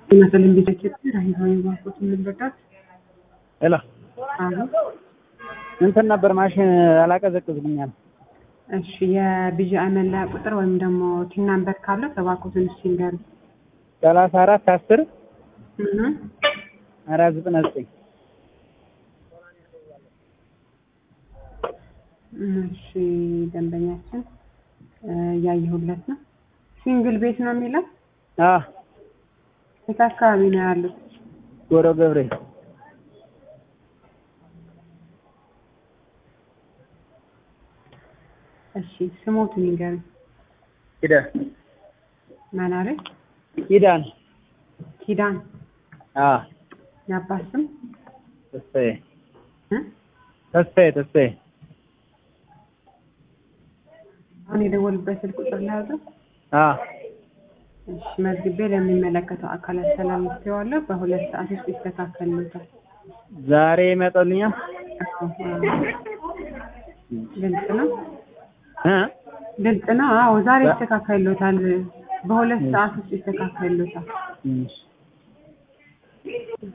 ይመስልን ቢጀት ራሂማዊ ባንኮት የምንረዳት ሄሎ አሁን እንትን ነበር ማሽን አላቀዘቅዝልኛል። እሺ የቢጂ መለያ ቁጥር ወይም ደግሞ ቲን ናምበር ካለ ተባኮትን ሲንገሩ ሰላሳ አራት አስር አራት ዘጠና ዘጠኝ እሺ ደንበኛችን እያየሁለት ነው። ሲንግል ቤት ነው የሚለው አዎ የት አካባቢ ነው ያሉት? ጎሮ ገብሬ እሺ ስሞቱን ይንገሩኝ። ኪዳን ማን አለ? ኪዳን ኪዳን አዎ የአባት ስም ተስፋዬ እ? ተስፋዬ ተስፋዬ አሁን የደወሉበት ስልክ ቁጥር ለያዘው አዎ እሺ መዝግቤ ለሚመለከተው አካል አስተላልፌዋለሁ። በሁለት ሰዓት ውስጥ ይስተካከልልዎታል። ዛሬ ይመጣልኛል ግልጽ ነው እ ግልጽ ነው። አዎ ዛሬ ይስተካከልልዎታል። በሁለት ሰዓት ውስጥ ይስተካከልልዎታል። እሺ